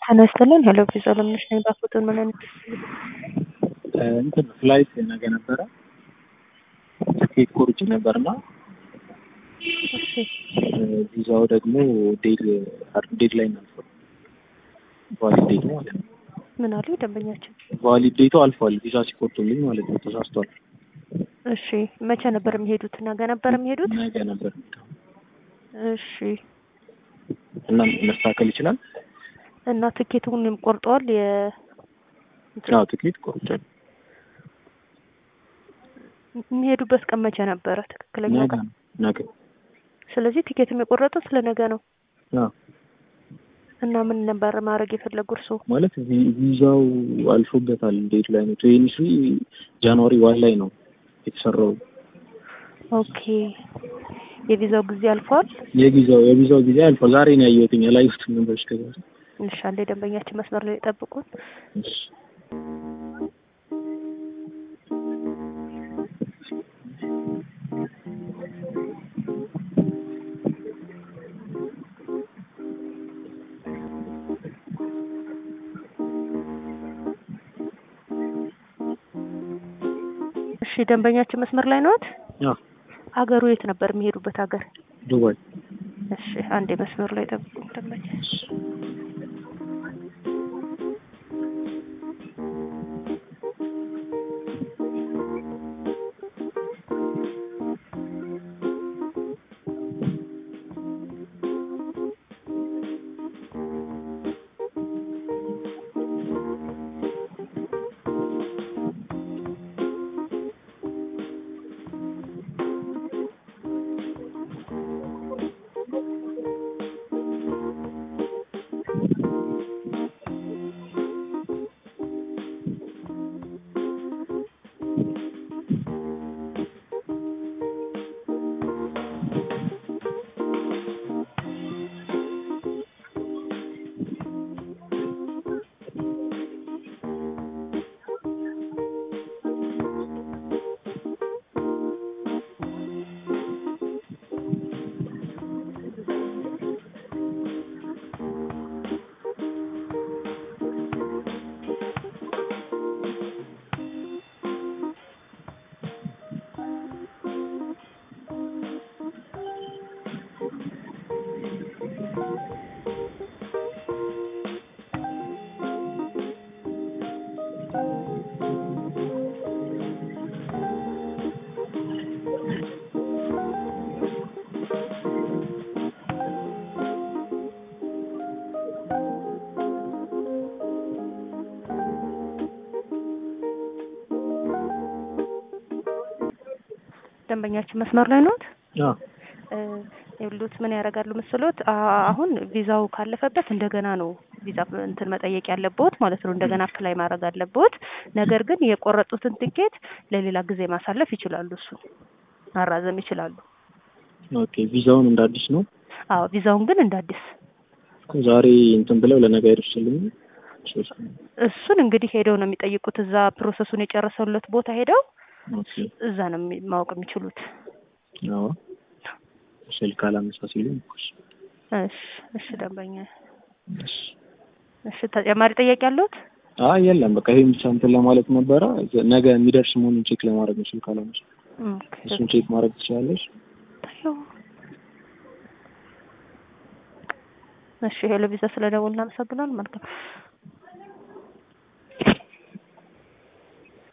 ጤና ይስጥልን ሄሎ ቪዛ ለምነሽ ነኝ ባፎቶን ምን አይነት እንትን ፍላይት ነገ ነበረ ትኬት ቆርጬ ነበርና እሺ ቪዛው ደግሞ ዴድ ዴድ ላይ አልፏል። ቫሊድ ዴቱ ማለት ነው። ምን አሉ ደንበኛችን? ቫሊድ ዴቱ አልፏል። ቪዛ ሲቆርጡልኝ ማለት ነው። ተሳስቷል። እሺ መቼ ነበር የሚሄዱት? ነገ ነበር የሚሄዱት? ነገ ነበር። እሺ እና መስተካከል ይችላል። እና ትኬቱን ቆርጠዋል? የ አዎ ትኬት ቆርጫል። የሚሄዱበት ቀን መቼ ነበረ? ትክክለኛ ነገ ቀን? ነው። ነገ ስለዚህ ቲኬት የቆረጡት ስለነገ ነው። አዎ እና ምን ነበር ማድረግ የፈለጉ እርስዎ? ማለት ቪ- ቪዛው አልፎበታል። ዴት ላይ ነው ትዌንቲ ስሪ ጃንዋሪ ዋን ላይ ነው የተሰራው። ኦኬ የቪዛው ጊዜ አልፏል። የቪዛው የቪዛው ጊዜ አልፏል። ዛሬ ነው ያየሁትኝ ያላየሁትም ነበር እስከዛ። እሺ አንዴ ደንበኛችን መስመር ላይ ጠብቁን። እሺ እሺ ደንበኛችን መስመር ላይ ነዎት? አዎ አገሩ የት ነበር የሚሄዱበት ሀገር? ዱባይ እሺ አንዴ መስመር ላይ ጠብቁን ደንበኛ ደንበኛችን መስመር ላይ ነዎት? አዎ ይሉት ምን ያደርጋሉ መሰሎት? አ- አሁን ቪዛው ካለፈበት እንደገና ነው ቪዛ እንትን መጠየቅ ያለብዎት ማለት ነው። እንደገና አፕላይ ማድረግ አለብዎት። ነገር ግን የቆረጡትን ትኬት ለሌላ ጊዜ ማሳለፍ ይችላሉ። እሱ ማራዘም ይችላሉ። ኦኬ ቪዛውን እንደ አዲስ ነው አዎ ቪዛውን ግን እንደ አዲስ ዛሬ እንትን ብለው ለነገ አይደርስልኝ ሶስት እሱን እንግዲህ ሄደው ነው የሚጠይቁት። እዛ ፕሮሰሱን የጨረሰለት ቦታ ሄደው ኦኬ እዛ ነው የሚ- ማወቅ የሚችሉት። አዎ ስልክ አላነሳ ሲሉኝ እኮ እሺ እሺ እሺ ደንበኛ እሺ እሺ ተጨማሪ ጥያቄ አለዎት? አይ የለም በቃ ይሄን ብቻ እንትን ለማለት ነበረ። ዘ- ነገ የሚደርስ መሆኑን ቼክ ለማድረግ ነው ስልክ አላነሳ። ኦኬ እሱን ቼክ ማድረግ ትችላለች። ታየው። እሺ ሄሎ ቪዛ ስለደወልን እናመሰግናለን። መልካም